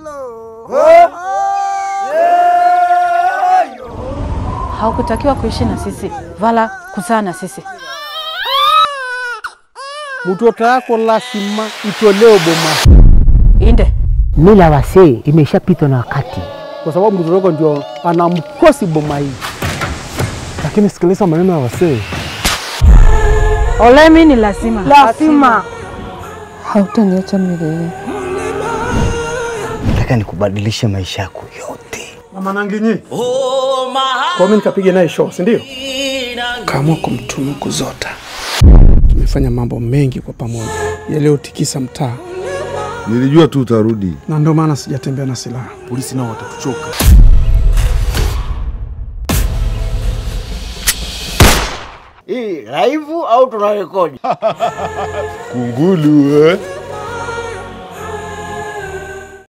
Haukutakiwa kuishi na sisi wala kuzaa na sisi. mtoto yako lazima itolewe boma, Inde Mila wasee imeshapitwa na wakati. kwa sababu mtoto wako ndio anamkosi boma hii. Lakini sikiliza maneno ya wasee. Olemi ni lazima. Lazima. Hautaniacha milele. Nataka nikubadilishe maisha yako yote. Mama Nanginyi, kwa mimi nikapiga naye show, si ndio? kaamua kumtunuku Zota. Tumefanya mambo mengi kwa pamoja yaliyotikisa mtaa, Nilijua tu utarudi. na ndio maana sijatembea na silaha. Polisi nao watatuchoka. Hii live au tunarekodi? Kungulu eh?